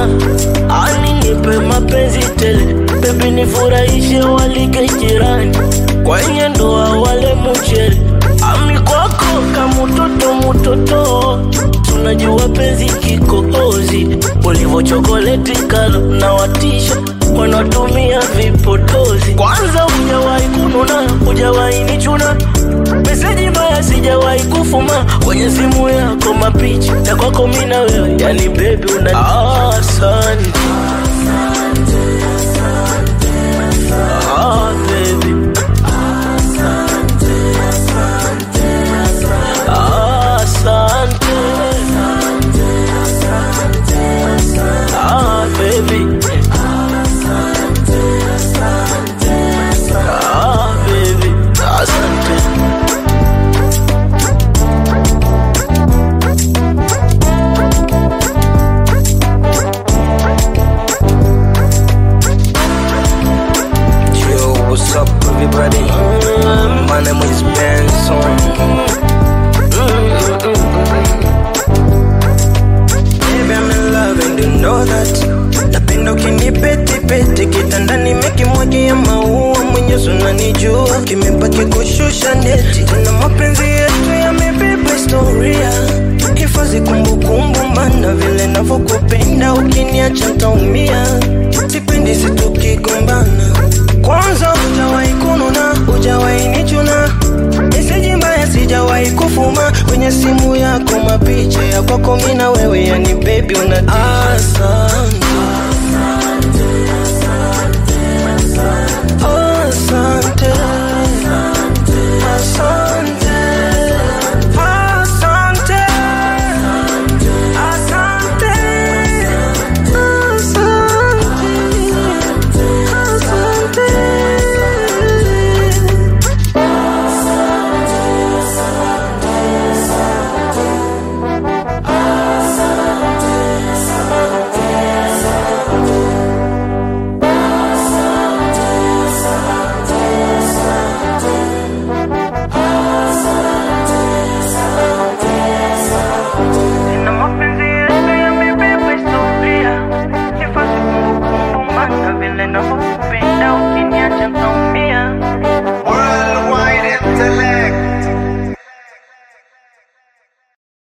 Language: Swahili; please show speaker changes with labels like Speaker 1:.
Speaker 1: ani nipe mapenzi tele, bebi nifurahishe, walike jirani kwenye ndoa wale mchele, ami kwako kamutoto mutoto, tunajua penzi kikohozi, ulivyo chokoleti kalo na watisha wanatumia vipodozi. Kwanza hujawahi kununa, hujawahi nichuna, meseji mbaya sijawahi kufuma kwenye simu yako, mapicha ya kwako mimi na wewe, yani baby una asante ah, baby asante ah, baby ah, baby asante
Speaker 2: Yo, what's up, everybody? My name is Benson. Baby, I'm in love and you know that. Napenda ukinipetipeti kitandani mekimwagia maua, mwenyewe unanijua, kimebaki kushusha neti. Tuna mapenzi yetu yamebeba historia, hifadhi kumbukumbu, maana vile navyokupenda ukiniacha ntaumia. Sipendi situkigombana, kwanza hujawahi kununa, hujawahi nichuna meseji mbaya sijawahi kufuma kwenye simu yako, mapicha ya kwako mimi na wewe, yani baby una asante. Asante. Asante. Asante. Asante. Asante. Asante. Na mapenzi yetu yamebeba historia, hifadhi kumbukumbu, maana vile navyo